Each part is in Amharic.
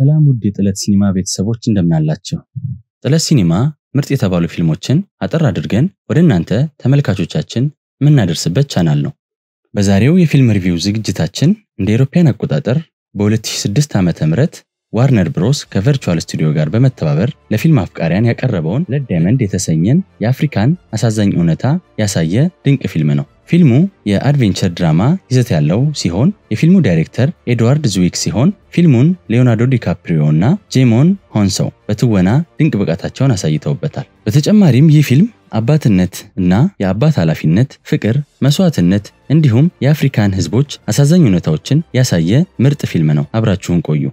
ሰላም ውድ የጥለት ሲኒማ ቤተሰቦች እንደምናላቸው። ጥለት ሲኒማ ምርጥ የተባሉ ፊልሞችን አጠር አድርገን ወደ እናንተ ተመልካቾቻችን የምናደርስበት ቻናል ነው። በዛሬው የፊልም ሪቪው ዝግጅታችን እንደ አውሮፓውያን አቆጣጠር በ2006 ዓ ም ዋርነር ብሮስ ከቨርቹዋል ስቱዲዮ ጋር በመተባበር ለፊልም አፍቃሪያን ያቀረበውን ብለድ ዳይመንድ የተሰኘን የአፍሪካን አሳዛኝ እውነታ ያሳየ ድንቅ ፊልም ነው። ፊልሙ የአድቬንቸር ድራማ ይዘት ያለው ሲሆን የፊልሙ ዳይሬክተር ኤድዋርድ ዝዊክ ሲሆን ፊልሙን ሊዮናርዶ ዲካፕሪዮ እና ጄሞን ሆንሰው በትወና ድንቅ ብቃታቸውን አሳይተውበታል። በተጨማሪም ይህ ፊልም አባትነት እና የአባት ኃላፊነት፣ ፍቅር፣ መስዋዕትነት እንዲሁም የአፍሪካን ሕዝቦች አሳዛኝ እውነታዎችን ያሳየ ምርጥ ፊልም ነው። አብራችሁን ቆዩ።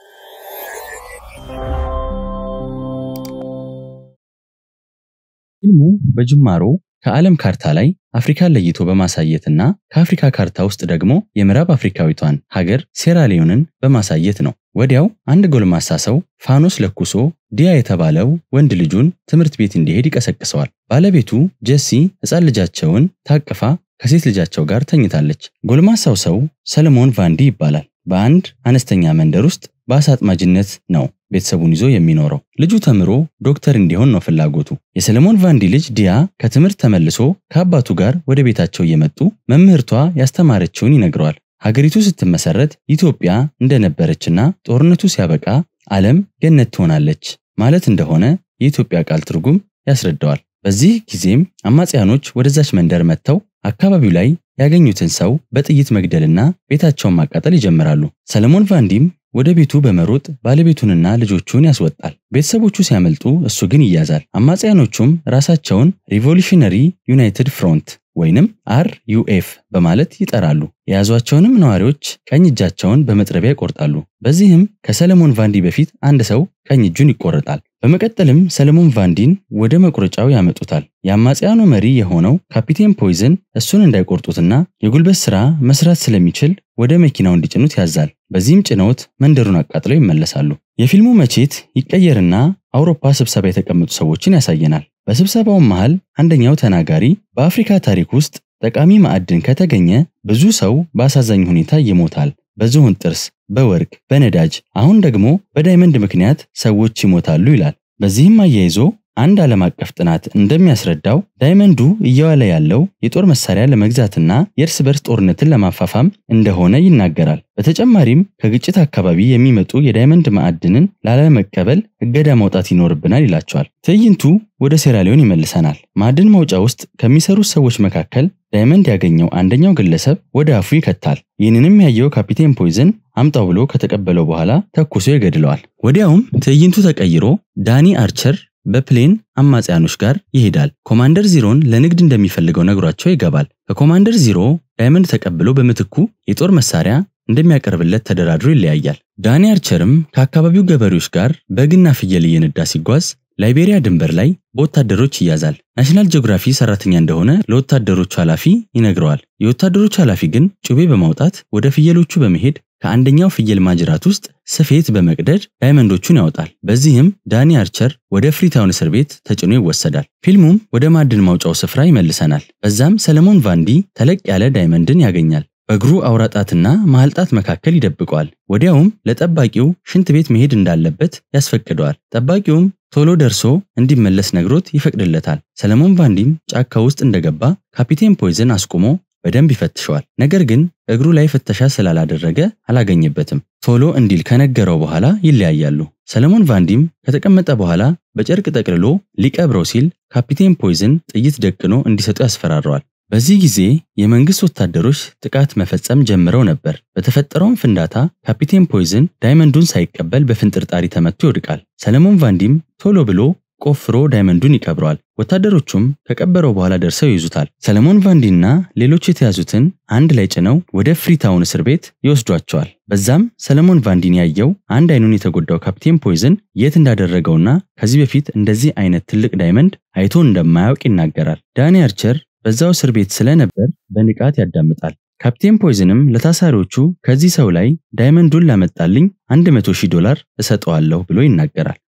ፊልሙ በጅማሮ ከዓለም ካርታ ላይ አፍሪካን ለይቶ በማሳየትና ከአፍሪካ ካርታ ውስጥ ደግሞ የምዕራብ አፍሪካዊቷን ሀገር ሴራሊዮንን በማሳየት ነው። ወዲያው አንድ ጎልማሳ ሰው ፋኖስ ለኩሶ ዲያ የተባለው ወንድ ልጁን ትምህርት ቤት እንዲሄድ ይቀሰቅሰዋል። ባለቤቱ ጀሲ ሕፃን ልጃቸውን ታቅፋ ከሴት ልጃቸው ጋር ተኝታለች። ጎልማሳው ሰው ሰለሞን ቫንዲ ይባላል። በአንድ አነስተኛ መንደር ውስጥ በአሳ አጥማጅነት ነው ቤተሰቡን ይዞ የሚኖረው። ልጁ ተምሮ ዶክተር እንዲሆን ነው ፍላጎቱ። የሰለሞን ቫንዲ ልጅ ዲያ ከትምህርት ተመልሶ ከአባቱ ጋር ወደ ቤታቸው እየመጡ መምህርቷ ያስተማረችውን ይነግረዋል። ሀገሪቱ ስትመሰረት ኢትዮጵያ እንደነበረችና ጦርነቱ ሲያበቃ ዓለም ገነት ትሆናለች ማለት እንደሆነ የኢትዮጵያ ቃል ትርጉም ያስረዳዋል። በዚህ ጊዜም አማጽያኖች ወደዛች መንደር መጥተው አካባቢው ላይ ያገኙትን ሰው በጥይት መግደልና ቤታቸውን ማቃጠል ይጀምራሉ። ሰለሞን ቫንዲም ወደ ቤቱ በመሮጥ ባለቤቱንና ልጆቹን ያስወጣል። ቤተሰቦቹ ሲያመልጡ እሱ ግን ይያዛል። አማጽያኖቹም ራሳቸውን ሪቮሉሽነሪ ዩናይትድ ፍሮንት ወይንም አር ዩኤፍ በማለት ይጠራሉ። የያዟቸውንም ነዋሪዎች ቀኝ እጃቸውን በመጥረቢያ ይቆርጣሉ። በዚህም ከሰለሞን ቫንዲ በፊት አንድ ሰው ቀኝ እጁን ይቆረጣል። በመቀጠልም ሰለሞን ቫንዲን ወደ መቁረጫው ያመጡታል። የአማጽያኑ መሪ የሆነው ካፒቴን ፖይዝን እሱን እንዳይቆርጡትና የጉልበት ሥራ መስራት ስለሚችል ወደ መኪናው እንዲጭኑት ያዛል። በዚህም ጭነውት መንደሩን አቃጥለው ይመለሳሉ። የፊልሙ መቼት ይቀየርና አውሮፓ ስብሰባ የተቀመጡ ሰዎችን ያሳየናል። በስብሰባውም መሃል አንደኛው ተናጋሪ በአፍሪካ ታሪክ ውስጥ ጠቃሚ ማዕድን ከተገኘ ብዙ ሰው በአሳዛኝ ሁኔታ ይሞታል በዝሆን ጥርስ፣ በወርቅ፣ በነዳጅ አሁን ደግሞ በዳይመንድ ምክንያት ሰዎች ይሞታሉ ይላል። በዚህም አያይዞ አንድ ዓለም አቀፍ ጥናት እንደሚያስረዳው ዳይመንዱ እየዋለ ያለው የጦር መሳሪያ ለመግዛትና የእርስ በርስ ጦርነትን ለማፋፋም እንደሆነ ይናገራል። በተጨማሪም ከግጭት አካባቢ የሚመጡ የዳይመንድ ማዕድንን ላለመቀበል እገዳ ማውጣት ይኖርብናል ይላቸዋል። ትዕይንቱ ወደ ሴራሊዮን ይመልሰናል። ማዕድን ማውጫ ውስጥ ከሚሰሩት ሰዎች መካከል ዳይመንድ ያገኘው አንደኛው ግለሰብ ወደ አፉ ይከታል። ይህንንም ያየው ካፒቴን ፖይዝን አምጣው ብሎ ከተቀበለው በኋላ ተኩሶ ይገድለዋል። ወዲያውም ትዕይንቱ ተቀይሮ ዳኒ አርቸር በፕሌን አማጽያኖች ጋር ይሄዳል። ኮማንደር ዚሮን ለንግድ እንደሚፈልገው ነግሯቸው ይገባል። ከኮማንደር ዚሮ ዳይመንድ ተቀብሎ በምትኩ የጦር መሳሪያ እንደሚያቀርብለት ተደራድሮ ይለያያል። ዳኒ አርቸርም ከአካባቢው ገበሬዎች ጋር በግና ፍየል እየነዳ ሲጓዝ ላይቤሪያ ድንበር ላይ በወታደሮች ይያዛል። ናሽናል ጂኦግራፊ ሰራተኛ እንደሆነ ለወታደሮቹ ኃላፊ ይነግረዋል። የወታደሮቹ ኃላፊ ግን ጩቤ በማውጣት ወደ ፍየሎቹ በመሄድ ከአንደኛው ፍየል ማጅራት ውስጥ ስፌት በመቅደድ ዳይመንዶቹን ያወጣል። በዚህም ዳኒ አርቸር ወደ ፍሪታውን እስር ቤት ተጭኖ ይወሰዳል። ፊልሙም ወደ ማዕድን ማውጫው ስፍራ ይመልሰናል። በዛም ሰለሞን ቫንዲ ተለቅ ያለ ዳይመንድን ያገኛል። በእግሩ አውራጣትና መሃል ጣት መካከል ይደብቀዋል። ወዲያውም ለጠባቂው ሽንት ቤት መሄድ እንዳለበት ያስፈቅደዋል። ጠባቂውም ቶሎ ደርሶ እንዲመለስ ነግሮት ይፈቅድለታል። ሰለሞን ቫንዲም ጫካ ውስጥ እንደገባ ካፒቴን ፖይዝን አስቁሞ በደንብ ይፈትሸዋል። ነገር ግን እግሩ ላይ ፍተሻ ስላላደረገ አላገኘበትም። ቶሎ እንዲል ከነገረው በኋላ ይለያያሉ። ሰለሞን ቫንዲም ከተቀመጠ በኋላ በጨርቅ ጠቅልሎ ሊቀብረው ሲል ካፒቴን ፖይዝን ጥይት ደቅኖ እንዲሰጡ ያስፈራረዋል። በዚህ ጊዜ የመንግስት ወታደሮች ጥቃት መፈጸም ጀምረው ነበር። በተፈጠረውም ፍንዳታ ካፒቴን ፖይዝን ዳይመንዱን ሳይቀበል በፍንጥርጣሪ ተመቶ ይወድቃል። ሰለሞን ቫንዲም ቶሎ ብሎ ቆፍሮ ዳይመንዱን ይቀብረዋል። ወታደሮቹም ከቀበረው በኋላ ደርሰው ይይዙታል። ሰለሞን ቫንዲና ሌሎች የተያዙትን አንድ ላይ ጭነው ወደ ፍሪታውን እስር ቤት ይወስዷቸዋል። በዛም ሰለሞን ቫንዲን ያየው አንድ አይኑን የተጎዳው ካፕቴን ፖይዝን የት እንዳደረገውና ከዚህ በፊት እንደዚህ አይነት ትልቅ ዳይመንድ አይቶ እንደማያውቅ ይናገራል። ዳኒ አርቸር በዛው እስር ቤት ስለነበር በንቃት ያዳምጣል። ካፕቴን ፖይዝንም ለታሳሪዎቹ ከዚህ ሰው ላይ ዳይመንዱን ላመጣልኝ 100 ሺህ ዶላር እሰጠዋለሁ ብሎ ይናገራል።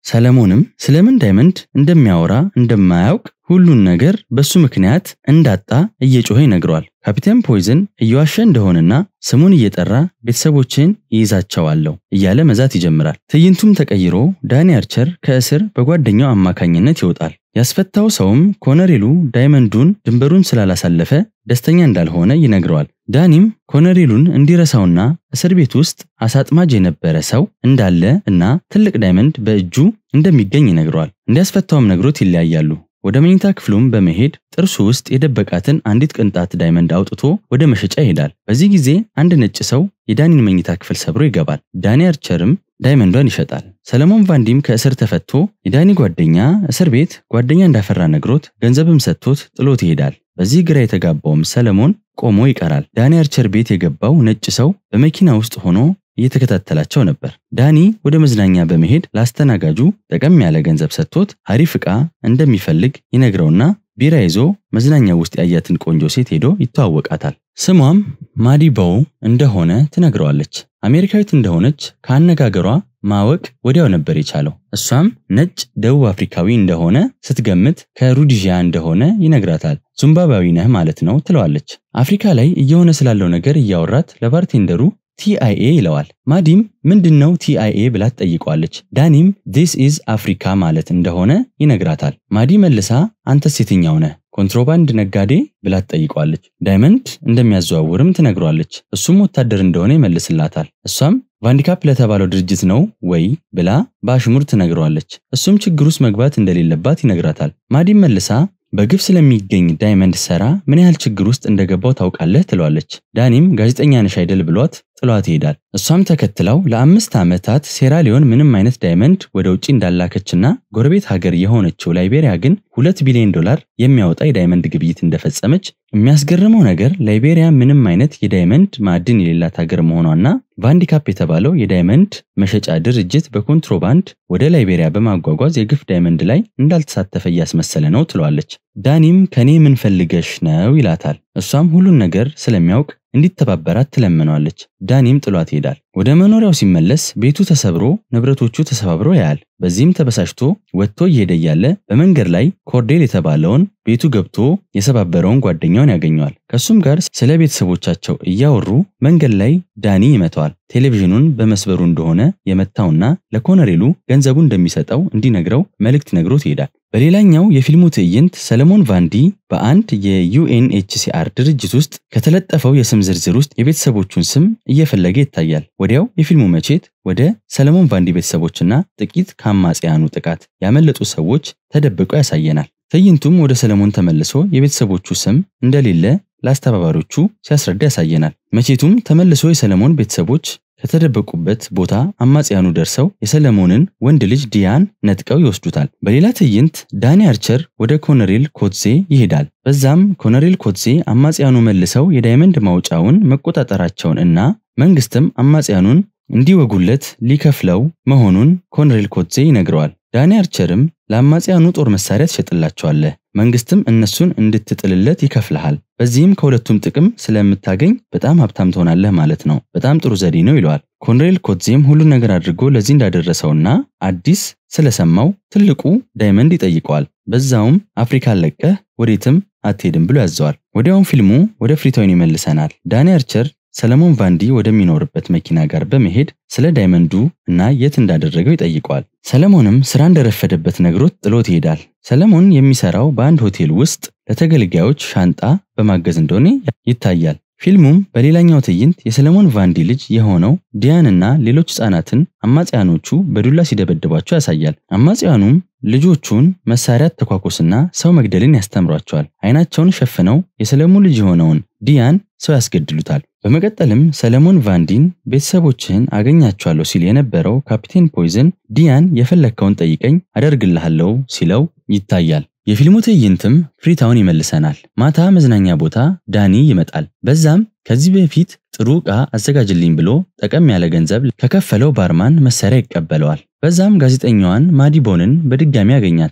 ሰለሞንም ስለምን ዳይመንድ እንደሚያወራ እንደማያውቅ ሁሉን ነገር በሱ ምክንያት እንዳጣ እየጮኸ ይነግረዋል። ካፒቴን ፖይዝን እየዋሸ እንደሆነና ስሙን እየጠራ ቤተሰቦችን ይይዛቸዋለሁ እያለ መዛት ይጀምራል። ትዕይንቱም ተቀይሮ ዳኒ አርቸር ከእስር በጓደኛው አማካኝነት ይወጣል። ያስፈታው ሰውም ኮነሬሉ ዳይመንዱን ድንበሩን ስላላሳለፈ ደስተኛ እንዳልሆነ ይነግረዋል። ዳኒም ኮነሬሉን እንዲረሳውና እስር ቤት ውስጥ አሳጥማጅ የነበረ ሰው እንዳለ እና ትልቅ ዳይመንድ በእጁ እንደሚገኝ ይነግረዋል። እንዲያስፈታውም ነግሮት ይለያያሉ። ወደ መኝታ ክፍሉም በመሄድ ጥርሱ ውስጥ የደበቃትን አንዲት ቅንጣት ዳይመንድ አውጥቶ ወደ መሸጫ ይሄዳል። በዚህ ጊዜ አንድ ነጭ ሰው የዳኒን መኝታ ክፍል ሰብሮ ይገባል። ዳኒ አርቸርም ዳይመንዷን ይሸጣል። ሰለሞን ቫንዲም ከእስር ተፈቶ የዳኒ ጓደኛ እስር ቤት ጓደኛ እንዳፈራ ነግሮት ገንዘብም ሰጥቶት ጥሎት ይሄዳል። በዚህ ግራ የተጋባውም ሰለሞን ቆሞ ይቀራል። ዳኒ አርቸር ቤት የገባው ነጭ ሰው በመኪና ውስጥ ሆኖ እየተከታተላቸው ነበር። ዳኒ ወደ መዝናኛ በመሄድ ለአስተናጋጁ ጠቀም ያለ ገንዘብ ሰጥቶት አሪፍ ዕቃ እንደሚፈልግ ይነግረውና ቢራ ይዞ መዝናኛ ውስጥ ያያትን ቆንጆ ሴት ሄዶ ይተዋወቃታል። ስሟም ማዲቦው እንደሆነ ትነግረዋለች። አሜሪካዊት እንደሆነች ከአነጋገሯ ማወቅ ወዲያው ነበር የቻለው። እሷም ነጭ ደቡብ አፍሪካዊ እንደሆነ ስትገምት ከሩዲዥያ እንደሆነ ይነግራታል። ዙምባባዊ ነህ ማለት ነው ትለዋለች። አፍሪካ ላይ እየሆነ ስላለው ነገር እያወራት ለባርቴንደሩ ቲአይኤ ይለዋል። ማዲም ምንድን ነው ቲአይኤ ብላ ትጠይቀዋለች። ዳኒም ዲስ ኢዝ አፍሪካ ማለት እንደሆነ ይነግራታል። ማዲ መልሳ አንተስ የትኛው ነህ ኮንትሮባንድ ነጋዴ ብላ ትጠይቀዋለች። ዳይመንድ እንደሚያዘዋውርም ትነግሯለች። እሱም ወታደር እንደሆነ ይመልስላታል። እሷም ቫንዲካፕ ለተባለው ድርጅት ነው ወይ ብላ በአሽሙር ትነግረዋለች። እሱም ችግር ውስጥ መግባት እንደሌለባት ይነግራታል። ማዲም መልሳ በግፍ ስለሚገኝ ዳይመንድ ሰራ ምን ያህል ችግር ውስጥ እንደገባው ታውቃለህ ትለዋለች። ዳኒም ጋዜጠኛ ነሽ አይደል ብሏት ጥሏት ይሄዳል። እሷም ተከትለው ለአምስት ዓመታት ሴራሊዮን ምንም አይነት ዳይመንድ ወደ ውጭ እንዳላከችና ጎረቤት ሀገር የሆነችው ላይቤሪያ ግን ሁለት ቢሊዮን ዶላር የሚያወጣ የዳይመንድ ግብይት እንደፈጸመች የሚያስገርመው ነገር ላይቤሪያ ምንም አይነት የዳይመንድ ማዕድን የሌላት ሀገር መሆኗና ቫንዲካፕ የተባለው የዳይመንድ መሸጫ ድርጅት በኮንትሮባንድ ወደ ላይቤሪያ በማጓጓዝ የግፍ ዳይመንድ ላይ እንዳልተሳተፈ እያስመሰለ ነው ትለዋለች። ዳኒም ከኔ ምን ፈልገሽ ነው ይላታል። እሷም ሁሉን ነገር ስለሚያውቅ እንዲተባበራት ትለምነዋለች። ዳኒም ጥሏት ይሄዳል። ወደ መኖሪያው ሲመለስ ቤቱ ተሰብሮ ንብረቶቹ ተሰባብሮ ያያል። በዚህም ተበሳጭቶ ወጥቶ እየሄደ እያለ በመንገድ ላይ ኮርዴል የተባለውን ቤቱ ገብቶ የሰባበረውን ጓደኛውን ያገኘዋል። ከእሱም ጋር ስለ ቤተሰቦቻቸው እያወሩ መንገድ ላይ ዳኒ ይመተዋል። ቴሌቪዥኑን በመስበሩ እንደሆነ የመታውና ለኮነሬሉ ገንዘቡ እንደሚሰጠው እንዲነግረው መልእክት ነግሮት ይሄዳል። በሌላኛው የፊልሙ ትዕይንት ሰለሞን ቫንዲ በአንድ የዩኤንኤችሲአር ድርጅት ውስጥ ከተለጠፈው የስም ዝርዝር ውስጥ የቤተሰቦቹን ስም እየፈለገ ይታያል። ወዲያው የፊልሙ መቼት ወደ ሰለሞን ቫንዲ ቤተሰቦችና ጥቂት ከአማጽያኑ ጥቃት ያመለጡ ሰዎች ተደብቀው ያሳየናል። ትዕይንቱም ወደ ሰለሞን ተመልሶ የቤተሰቦቹ ስም እንደሌለ ለአስተባባሪዎቹ ሲያስረዳ ያሳየናል። መቼቱም ተመልሶ የሰለሞን ቤተሰቦች ከተደበቁበት ቦታ አማጽያኑ ደርሰው የሰለሞንን ወንድ ልጅ ዲያን ነጥቀው ይወስዱታል። በሌላ ትዕይንት ዳኒ አርቸር ወደ ኮነሬል ኮትዜ ይሄዳል። በዛም ኮነሬል ኮትዜ አማጽያኑ መልሰው የዳይመንድ ማውጫውን መቆጣጠራቸውን እና መንግስትም አማጽያኑን እንዲወጉለት ሊከፍለው መሆኑን ኮነሬል ኮትዜ ይነግረዋል። ዳኒ አርቸርም ለአማጽያኑ ጦር መሳሪያ ትሸጥላቸዋለህ፣ መንግስትም እነሱን እንድትጥልለት ይከፍልሃል። በዚህም ከሁለቱም ጥቅም ስለምታገኝ በጣም ሀብታም ትሆናለህ ማለት ነው። በጣም ጥሩ ዘዴ ነው ይለዋል። ኮንሬል ኮትዜም ሁሉን ነገር አድርጎ ለዚህ እንዳደረሰውና አዲስ ስለሰማው ትልቁ ዳይመንድ ይጠይቀዋል። በዛውም አፍሪካን ለቀህ ወዴትም አትሄድም ብሎ ያዘዋል። ወዲያውም ፊልሙ ወደ ፍሪታውን ይመልሰናል። ዳኒ አርቸር ሰለሞን ቫንዲ ወደሚኖርበት መኪና ጋር በመሄድ ስለ ዳይመንዱ እና የት እንዳደረገው ይጠይቀዋል። ሰለሞንም ስራ እንደረፈደበት ነግሮት ጥሎት ይሄዳል። ሰለሞን የሚሰራው በአንድ ሆቴል ውስጥ ለተገልጋዮች ሻንጣ በማገዝ እንደሆነ ይታያል። ፊልሙም በሌላኛው ትዕይንት የሰለሞን ቫንዲ ልጅ የሆነው ዲያንና ሌሎች ህጻናትን አማጽያኖቹ በዱላ ሲደበድቧቸው ያሳያል። አማጽያኑም ልጆቹን መሳሪያ ተኳኮስና ሰው መግደልን ያስተምሯቸዋል። አይናቸውን ሸፍነው የሰለሞን ልጅ የሆነውን ዲያን ሰው ያስገድሉታል። በመቀጠልም ሰለሞን ቫንዲን ቤተሰቦችህን አገኛቸዋለሁ ሲል የነበረው ካፒቴን ፖይዝን ዲያን የፈለግከውን ጠይቀኝ አደርግልሃለሁ ሲለው ይታያል። የፊልሙ ትዕይንትም ፍሪታውን ይመልሰናል። ማታ መዝናኛ ቦታ ዳኒ ይመጣል። በዛም ከዚህ በፊት ጥሩ ዕቃ አዘጋጅልኝ ብሎ ጠቀም ያለ ገንዘብ ከከፈለው ባርማን መሳሪያ ይቀበለዋል። በዛም ጋዜጠኛዋን ማዲቦንን በድጋሚ ያገኛታል።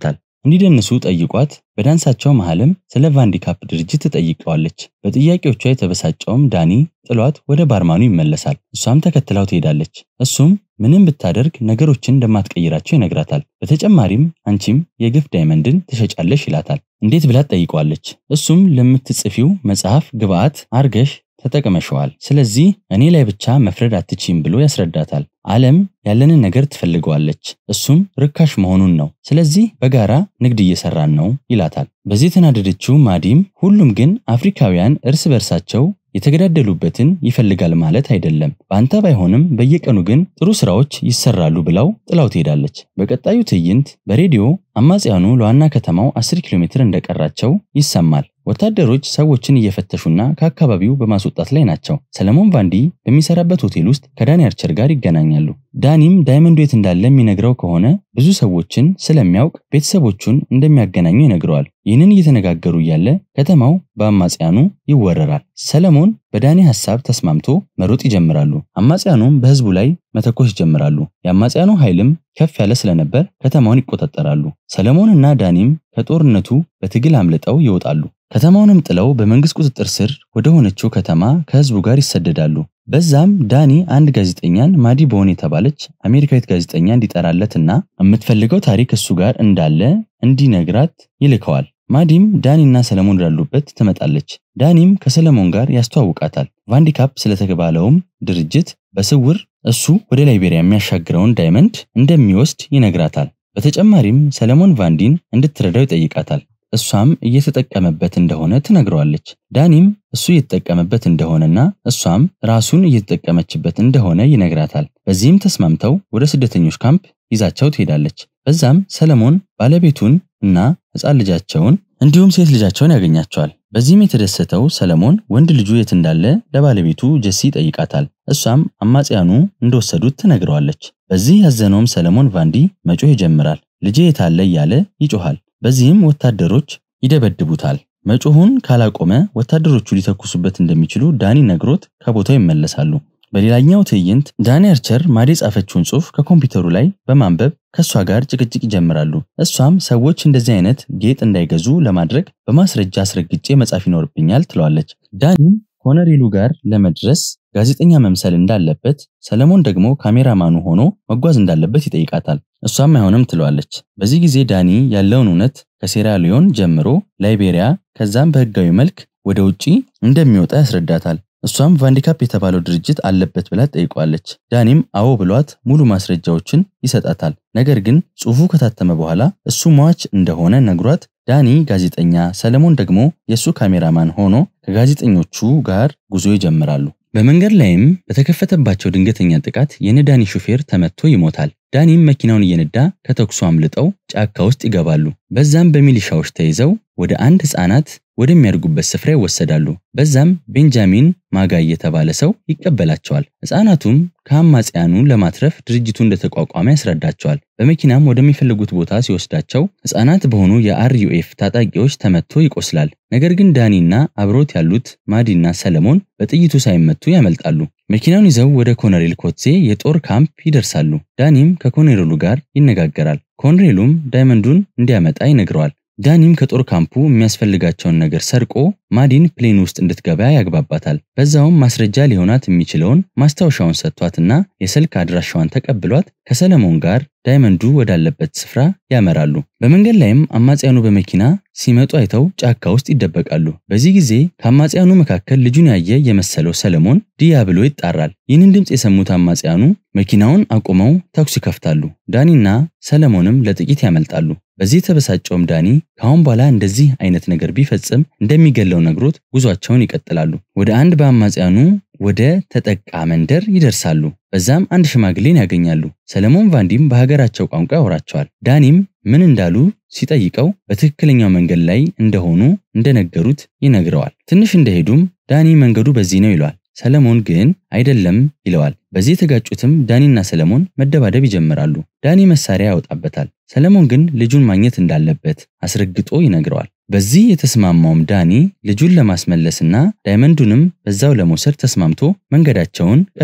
እንዲደንሱ ጠይቋት በዳንሳቸው መሃልም ስለ ቫንዲካፕ ድርጅት ትጠይቀዋለች። በጥያቄዎቿ የተበሳጨውም ዳኒ ጥሏት ወደ ባርማኑ ይመለሳል። እሷም ተከትላው ትሄዳለች። እሱም ምንም ብታደርግ ነገሮችን እንደማትቀይራቸው ይነግራታል። በተጨማሪም አንቺም የግፍ ዳይመንድን ትሸጫለሽ ይላታል። እንዴት ብላ ትጠይቀዋለች። እሱም ለምትጽፊው መጽሐፍ ግብአት አርገሽ ተጠቅመሸዋል። ስለዚህ እኔ ላይ ብቻ መፍረድ አትችይም ብሎ ያስረዳታል። ዓለም ያለንን ነገር ትፈልገዋለች፣ እሱም ርካሽ መሆኑን ነው። ስለዚህ በጋራ ንግድ እየሰራን ነው ይላታል። በዚህ የተናደደችው ማዲም ሁሉም ግን አፍሪካውያን እርስ በርሳቸው የተገዳደሉበትን ይፈልጋል ማለት አይደለም፣ በአንተ ባይሆንም በየቀኑ ግን ጥሩ ስራዎች ይሰራሉ ብላው ጥላው ትሄዳለች። በቀጣዩ ትዕይንት በሬዲዮ አማጽያኑ ለዋና ከተማው 10 ኪሎ ሜትር እንደቀራቸው ይሰማል። ወታደሮች ሰዎችን እየፈተሹና ከአካባቢው በማስወጣት ላይ ናቸው። ሰለሞን ቫንዲ በሚሰራበት ሆቴል ውስጥ ከዳኒ አርቸር ጋር ይገናኛሉ። ዳኒም ዳይመንዱ የት እንዳለ የሚነግረው ከሆነ ብዙ ሰዎችን ስለሚያውቅ ቤተሰቦቹን እንደሚያገናኙ ይነግረዋል። ይህንን እየተነጋገሩ እያለ ከተማው በአማጽያኑ ይወረራል። ሰለሞን በዳኒ ሐሳብ ተስማምቶ መሮጥ ይጀምራሉ። አማጽያኑም በህዝቡ ላይ መተኮስ ይጀምራሉ። የአማጽያኑ ኃይልም ከፍ ያለ ስለነበር ከተማውን ይቆጣጠራሉ። ሰለሞንና ዳኒም ከጦርነቱ በትግል አምልጠው ይወጣሉ። ከተማውንም ጥለው በመንግስት ቁጥጥር ስር ወደ ሆነችው ከተማ ከህዝቡ ጋር ይሰደዳሉ። በዛም ዳኒ አንድ ጋዜጠኛን ማዲ ቦን የተባለች አሜሪካዊት ጋዜጠኛ እንዲጠራለትና የምትፈልገው ታሪክ እሱ ጋር እንዳለ እንዲነግራት ይልከዋል። ማዲም ዳኒና ሰለሞን ወዳሉበት ትመጣለች። ዳኒም ከሰለሞን ጋር ያስተዋውቃታል። ቫንዲካፕ ስለተባለውም ድርጅት በስውር እሱ ወደ ላይቤሪያ የሚያሻግረውን ዳይመንድ እንደሚወስድ ይነግራታል። በተጨማሪም ሰለሞን ቫንዲን እንድትረዳው ይጠይቃታል። እሷም እየተጠቀመበት እንደሆነ ትነግረዋለች። ዳኒም እሱ እየተጠቀመበት እንደሆነና እሷም ራሱን እየተጠቀመችበት እንደሆነ ይነግራታል። በዚህም ተስማምተው ወደ ስደተኞች ካምፕ ይዛቸው ትሄዳለች። በዛም ሰለሞን ባለቤቱን እና ሕፃን ልጃቸውን እንዲሁም ሴት ልጃቸውን ያገኛቸዋል። በዚህም የተደሰተው ሰለሞን ወንድ ልጁ የት እንዳለ ለባለቤቱ ጀሲ ይጠይቃታል። እሷም አማጽያኑ እንደወሰዱት ትነግረዋለች። በዚህ ያዘነውም ሰለሞን ቫንዲ መጮህ ይጀምራል። ልጄ የታለ እያለ ይጮሃል። በዚህም ወታደሮች ይደበድቡታል። መጮሁን ካላቆመ ወታደሮቹ ሊተኩሱበት እንደሚችሉ ዳኒ ነግሮት ከቦታው ይመለሳሉ። በሌላኛው ትዕይንት ዳኒ አርቸር ማዲ የጻፈችውን ጽሑፍ ከኮምፒውተሩ ላይ በማንበብ ከእሷ ጋር ጭቅጭቅ ይጀምራሉ። እሷም ሰዎች እንደዚህ አይነት ጌጥ እንዳይገዙ ለማድረግ በማስረጃ አስረግጬ መጻፍ ይኖርብኛል ትለዋለች። ዳኒም ኮነሬሉ ጋር ለመድረስ ጋዜጠኛ መምሰል እንዳለበት፣ ሰለሞን ደግሞ ካሜራማኑ ሆኖ መጓዝ እንዳለበት ይጠይቃታል። እሷም አይሆንም ትለዋለች። በዚህ ጊዜ ዳኒ ያለውን እውነት ከሴራሊዮን ጀምሮ ላይቤሪያ፣ ከዛም በህጋዊ መልክ ወደ ውጪ እንደሚወጣ ያስረዳታል። እሷም ቫንዲካፕ የተባለው ድርጅት አለበት ብላ ጠይቋለች። ዳኒም አዎ ብሏት ሙሉ ማስረጃዎችን ይሰጣታል። ነገር ግን ጽሑፉ ከታተመ በኋላ እሱ ሟች እንደሆነ ነግሯት ዳኒ ጋዜጠኛ፣ ሰለሞን ደግሞ የእሱ ካሜራማን ሆኖ ከጋዜጠኞቹ ጋር ጉዞ ይጀምራሉ። በመንገድ ላይም በተከፈተባቸው ድንገተኛ ጥቃት የነዳኒ ሹፌር ተመቶ ይሞታል። ዳኒም መኪናውን እየነዳ ከተኩሱ አምልጠው ጫካ ውስጥ ይገባሉ። በዛም በሚሊሻዎች ተይዘው ወደ አንድ ህፃናት ወደሚያድጉበት ስፍራ ይወሰዳሉ። በዛም ቤንጃሚን ማጋይ የተባለ ሰው ይቀበላቸዋል። ህፃናቱም ከአማጽያኑ ለማትረፍ ድርጅቱ እንደተቋቋመ ያስረዳቸዋል። በመኪናም ወደሚፈልጉት ቦታ ሲወስዳቸው ህፃናት በሆኑ የአርዩኤፍ ታጣቂዎች ተመቶ ይቆስላል። ነገር ግን ዳኒና አብሮት ያሉት ማዲና ሰለሞን በጥይቱ ሳይመቱ ያመልጣሉ። መኪናውን ይዘው ወደ ኮሎኔል ኮትዜ የጦር ካምፕ ይደርሳሉ። ዳኒም ከኮሎኔሉ ጋር ይነጋገራል። ኮሎኔሉም ዳይመንዱን እንዲያመጣ ይነግረዋል። ዳኒም ከጦር ካምፑ የሚያስፈልጋቸውን ነገር ሰርቆ ማዲን ፕሌን ውስጥ እንድትገባ ያግባባታል። በዛውም ማስረጃ ሊሆናት የሚችለውን ማስታወሻውን ሰጥቷትና የስልክ አድራሻዋን ተቀብሏት ከሰለሞን ጋር ዳይመንዱ ወዳለበት ስፍራ ያመራሉ። በመንገድ ላይም አማጽያኑ በመኪና ሲመጡ አይተው ጫካ ውስጥ ይደበቃሉ። በዚህ ጊዜ ከአማጽያኑ መካከል ልጁን ያየ የመሰለው ሰለሞን ዲያ ብሎ ይጣራል። ይህንን ድምፅ የሰሙት አማጽያኑ መኪናውን አቁመው ተኩስ ይከፍታሉ። ዳኒና ሰለሞንም ለጥቂት ያመልጣሉ። በዚህ የተበሳጨውም ዳኒ ከአሁን በኋላ እንደዚህ አይነት ነገር ቢፈጽም እንደሚገለው ነግሮት ጉዟቸውን ይቀጥላሉ። ወደ አንድ በአማጽያኑ ወደ ተጠቃ መንደር ይደርሳሉ። በዛም አንድ ሽማግሌን ያገኛሉ። ሰለሞን ቫንዲም በሀገራቸው ቋንቋ ያወራቸዋል። ዳኒም ምን እንዳሉ ሲጠይቀው በትክክለኛው መንገድ ላይ እንደሆኑ እንደነገሩት ይነግረዋል። ትንሽ እንደሄዱም ዳኒ መንገዱ በዚህ ነው ይለዋል። ሰለሞን ግን አይደለም ይለዋል። በዚህ የተጋጩትም ዳኒና ሰለሞን መደባደብ ይጀምራሉ። ዳኒ መሳሪያ ያወጣበታል። ሰለሞን ግን ልጁን ማግኘት እንዳለበት አስረግጦ ይነግረዋል። በዚህ የተስማማውም ዳኒ ልጁን ለማስመለስና ዳይመንዱንም በዛው ለመውሰድ ተስማምቶ መንገዳቸውን ቀጠሉ።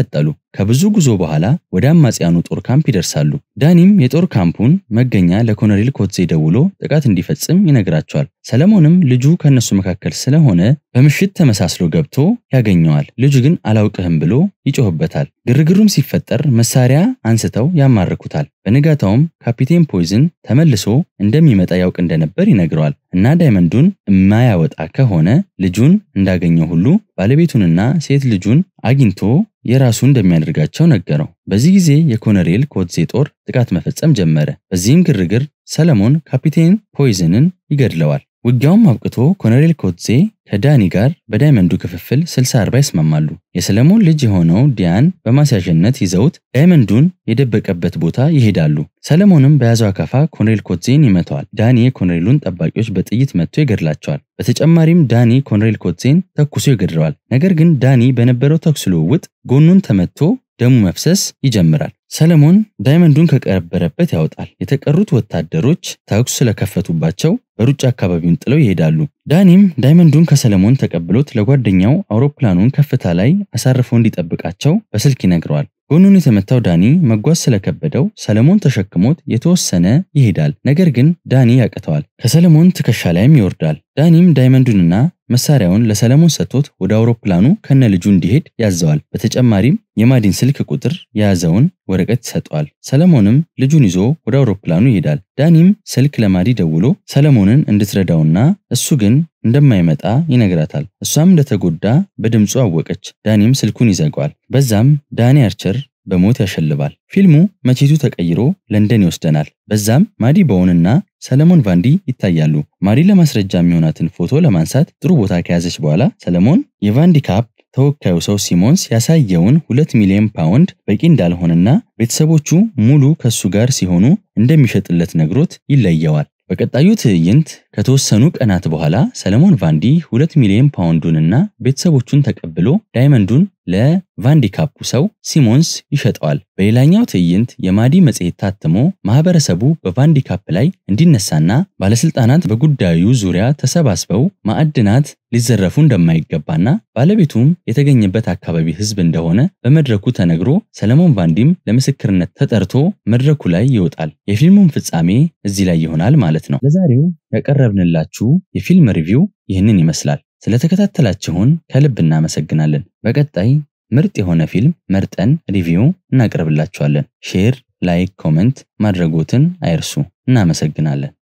ከብዙ ጉዞ በኋላ ወደ አማጽያኑ ጦር ካምፕ ይደርሳሉ። ዳኒም የጦር ካምፑን መገኛ ለኮሎኔል ኮትዜ ደውሎ ጥቃት እንዲፈጽም ይነግራቸዋል። ሰለሞንም ልጁ ከእነሱ መካከል ስለሆነ በምሽት ተመሳስሎ ገብቶ ያገኘዋል። ልጁ ግን አላውቅህም ብሎ ይጮህበታል። ግርግሩም ሲፈጠር መሳሪያ አንስተው ያማርኩታል። በንጋታውም ካፒቴን ፖይዝን ተመልሶ እንደሚመጣ ያውቅ እንደነበር ይነግረዋል እና ዳይመንዱን የማያወጣ ከሆነ ልጁን እንዳገኘው ሁሉ ባለቤቱንና ሴት ልጁን አግኝቶ የራሱ እንደሚያደርጋቸው ነገረው። በዚህ ጊዜ የኮሎኔል ኮትዜ ጦር ጥቃት መፈጸም ጀመረ። በዚህም ግርግር ሰለሞን ካፒቴን ፖይዝንን ይገድለዋል። ውጊያውም አብቅቶ ኮሎኔል ኮትዜ ከዳኒ ጋር በዳይመንዱ ክፍፍል 60 40 ይስማማሉ። የሰለሞን ልጅ የሆነው ዲያን በማስያዣነት ይዘውት ዳይመንዱን የደበቀበት ቦታ ይሄዳሉ። ሰለሞንም በያዘው አካፋ ኮሎኔል ኮትዜን ይመተዋል። ዳኒ የኮሎኔሉን ጠባቂዎች በጥይት መጥቶ ይገድላቸዋል። በተጨማሪም ዳኒ ኮሎኔል ኮትዜን ተኩሶ ይገድለዋል። ነገር ግን ዳኒ በነበረው ተኩስ ልውውጥ ጎኑን ተመቶ ደሙ መፍሰስ ይጀምራል። ሰለሞን ዳይመንዱን ከቀበረበት ያወጣል። የተቀሩት ወታደሮች ተኩስ ስለከፈቱባቸው በሩጫ አካባቢውን ጥለው ይሄዳሉ። ዳኒም ዳይመንዱን ከሰለሞን ተቀብሎት ለጓደኛው አውሮፕላኑን ከፍታ ላይ አሳርፎ እንዲጠብቃቸው በስልክ ይነግረዋል። ጎኑን የተመታው ዳኒ መጓዝ ስለከበደው ሰለሞን ተሸክሞት የተወሰነ ይሄዳል። ነገር ግን ዳኒ ያቅተዋል። ከሰለሞን ትከሻ ላይም ይወርዳል። ዳኒም ዳይመንዱንና መሳሪያውን ለሰለሞን ሰጥቶት ወደ አውሮፕላኑ ከነ ልጁ እንዲሄድ ያዘዋል። በተጨማሪም የማዲን ስልክ ቁጥር የያዘውን ወረቀት ይሰጠዋል። ሰለሞንም ልጁን ይዞ ወደ አውሮፕላኑ ይሄዳል። ዳኒም ስልክ ለማዲ ደውሎ ሰለሞንን እንድትረዳውና እሱ ግን እንደማይመጣ ይነግራታል። እሷም እንደተጎዳ በድምፁ አወቀች። ዳኒም ስልኩን ይዘጋዋል። በዛም ዳኒ አርቸር በሞት ያሸልባል። ፊልሙ መቼቱ ተቀይሮ ለንደን ይወስደናል። በዛም ማዲ ቦውን እና ሰለሞን ቫንዲ ይታያሉ። ማዲ ለማስረጃ የሚሆናትን ፎቶ ለማንሳት ጥሩ ቦታ ከያዘች በኋላ ሰለሞን የቫንዲ ካፕ ተወካዩ ሰው ሲሞንስ ያሳየውን ሁለት ሚሊዮን ፓውንድ በቂ እንዳልሆነና ቤተሰቦቹ ሙሉ ከሱ ጋር ሲሆኑ እንደሚሸጥለት ነግሮት ይለየዋል። በቀጣዩ ትዕይንት ከተወሰኑ ቀናት በኋላ ሰለሞን ቫንዲ ሁለት ሚሊዮን ፓውንዱንና ቤተሰቦቹን ተቀብሎ ዳይመንዱን ለቫንዲ ካፑ ሰው ሲሞንስ ይሸጠዋል። በሌላኛው ትዕይንት የማዲ መጽሔት ታትሞ ማህበረሰቡ በቫንዲ ካፕ ላይ እንዲነሳና ባለስልጣናት በጉዳዩ ዙሪያ ተሰባስበው ማዕድናት ሊዘረፉ እንደማይገባና ባለቤቱም የተገኘበት አካባቢ ህዝብ እንደሆነ በመድረኩ ተነግሮ ሰለሞን ቫንዲም ለምስክርነት ተጠርቶ መድረኩ ላይ ይወጣል። የፊልሙም ፍጻሜ እዚህ ላይ ይሆናል ማለት ነው። ለዛሬው ያቀረብንላችሁ የፊልም ሪቪው ይህንን ይመስላል። ስለተከታተላችሁን ከልብ እናመሰግናለን። በቀጣይ ምርጥ የሆነ ፊልም መርጠን ሪቪው እናቀርብላችኋለን። ሼር፣ ላይክ፣ ኮመንት ማድረጎትን አይርሱ። እናመሰግናለን።